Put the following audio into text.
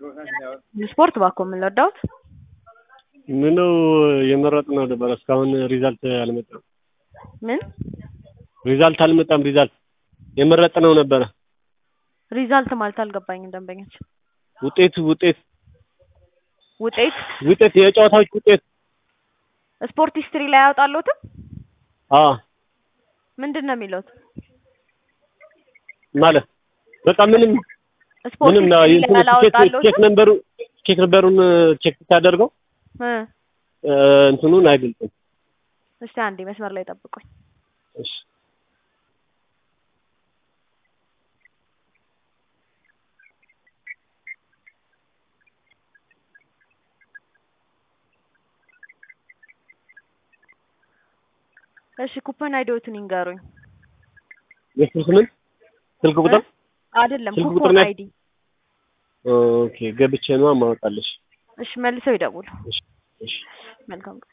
ስፖርት ባኮ የምንወዳውት ምነው የመረጥነው ነበር እስካሁን ሪዛልት አልመጣም። ምን ሪዛልት አልመጣም። ሪዛልት የመረጥነው ነበረ። ሪዛልት ማለት አልገባኝም። ደንበኞች ውጤት ውጤት ውጤት ውጤት የጨዋታዎች ውጤት ስፖርት ሂስትሪ ላይ አያወጣለትም። አ ምንድን ነው የሚለውት? ማለት በቃ ምንም ስፖርት ምንም ነው ሂስትሪ ላይ እንትኑ ቼክ አላወጣለትም። ነምበሩ ቼክ ነምበሩን ቼክ ታደርገው እ እንትኑን አይገልጽም። እስቲ አንዴ መስመር ላይ ጠብቁኝ። እሺ እሺ ኩፐን አይዲዎትን ይንገሩኝ። የስልክ ምን ስልክ ቁጥር አይደለም ስልክ ቁጥር ኩፖን ነው? አይዲ። ኦኬ ገብቼ ነው ማወጣለሽ። እሺ መልሰው ይደውሉ። እሺ እሺ መልካም ቀን።